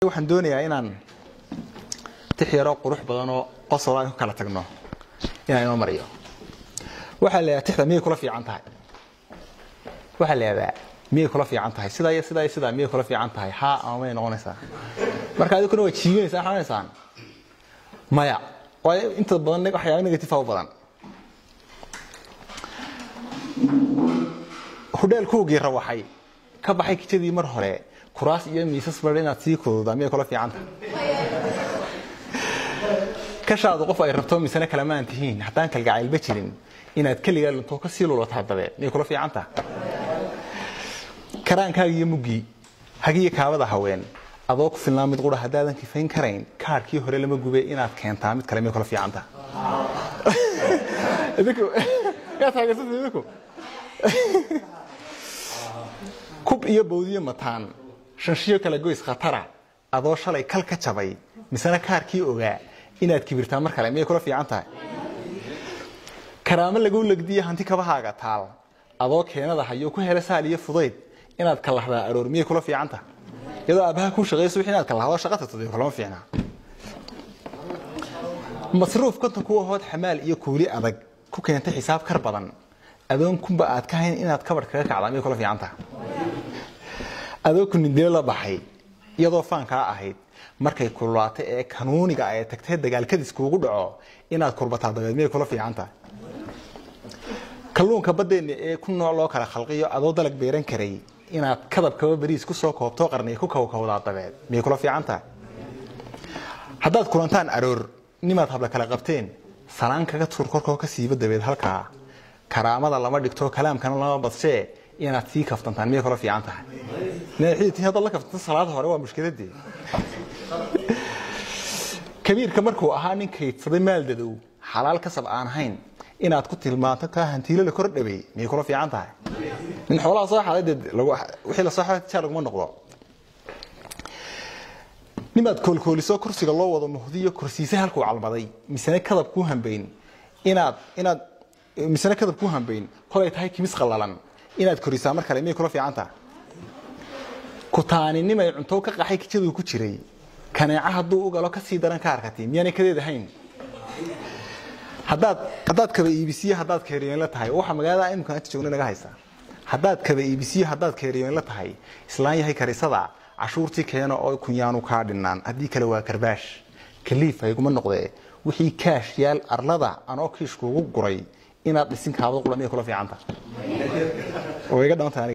waxaan doonayaa inaan tix yaroo qurux badan oo qosol aan ku kala tagno inaan inoo mariyo waxaa la yidhaha tixda miyay kula fiican tahay waxaa la yidhahdaa miyay kula fiican tahay sidaa iyo sidaa iyo sidaa miyay kula fiican tahay haa ama may noqonaysaa marka adikuna waa jiibinaysaa waxaa onaysaan maya waayo inta badan waxyaaba negative u badan hudheelkuugii rawaxay ka baxay kijadii mar hore kuraas iyo miisas bar inaad sii kududaa miyay kula fiican tahay kashaadu qof ay rabto misane kalamaan tihiin haddaan kalgacaylba jirin inaad keligaa lunto ka sii lulataa dabeed miyay kula fiican tahay karaankaaga iyo muggii hagiyo kaabada haween adoo ku filnaa mid qura haddaadan kifayn karayn kaarkii hore lama gube inaad keentaa mid kale miyay kula fiican tahay yaa taageersata idinku kub iyo bawdiyo mataan shanshiyo kala goys khatara adoo shalay kal ka jabay misena kaarkii ogaa inaad kibirtaa mar kale miyay kula fiican tahay karaamo laguu legdiyo hanti kabahaaga taal adoo keenada hayo ku hela saal iyo fudayd inaad kalahdaa aroor miyay kula fiican tahay iyadoo aabbaha kuu shaqayso wixii inaad kalahdo shaqa tagtado kulama fiicnaa masruuf konton ku ahood xamaal iyo kuuli adag ku keentay xisaab kar badan adoon kunba aad ka hayn inaad kabar kaga kacdaa miyay kula fiican tahay adoo kunindilo la baxay iyadoo faankaa ahayd markay kululaatay ee kanuuniga ay tagtay dagaalkadis kuugu dhaco inaad kurbataa dabeed miyay kula fiican tahay kalluunka baddeenna ee ku nooc loo kala khalqiyo adoo dalag beeran karay inaad kadabkaba beriis ku soo koobto qarniya ku kawkawdaa dabeed miyay kula fiican tahay haddaad kulantaan aroor nimaad habla kala qabteen salaan kaga tuur korkoo ka siiba dabeed halkaa karaamada lama dhigto kalaamkana lama badshee inaad sii kaftantaan miyay kula fiican tahay xididtii haddaad la kaftanta salaada hore waa mushkiladii kabiirka markuu ahaa nin kaydsaday maaldadow xalaal kasab aan hayn inaad ku tilmaanto kaa hantiilo la kor dhawey miyay kula fiican tahay nin xoolaha soo xaday dee wixii la soo xaday jaar laguma noqdo nimaad koolkooliso kursiga loo wado muhdiyo kursiise halkuu calmaday misene kadab kuu hambayn inaad inaad misene kadab kuu hambayn kolay tahay kimis qallalan inaad korisaa mar kale miyay kula fiican tahay kutaaninimay cunto ka qaxay kijaduu ku jiray kaneeca hadduu u galo kasii daran ka arkatay miyaanay kadeed ahayn haddaad haddaad kaba iibisiyo haddaad keeriyoon la tahay waxa magaalada imika inta joogna naga haysa haddaad kaba iibisiyo haddaad keeriyoon la tahay islaan yahay karisada cashuurtii keeno oo kunyaanu kaa dhinaan haddii kale waa karbaash kaliif hayguma noqdee wixii kaash yaal arlada anoo kiishkuugu guray inaad dhisin kaabada qula miyay kula fiicanta oo iga dhawantahay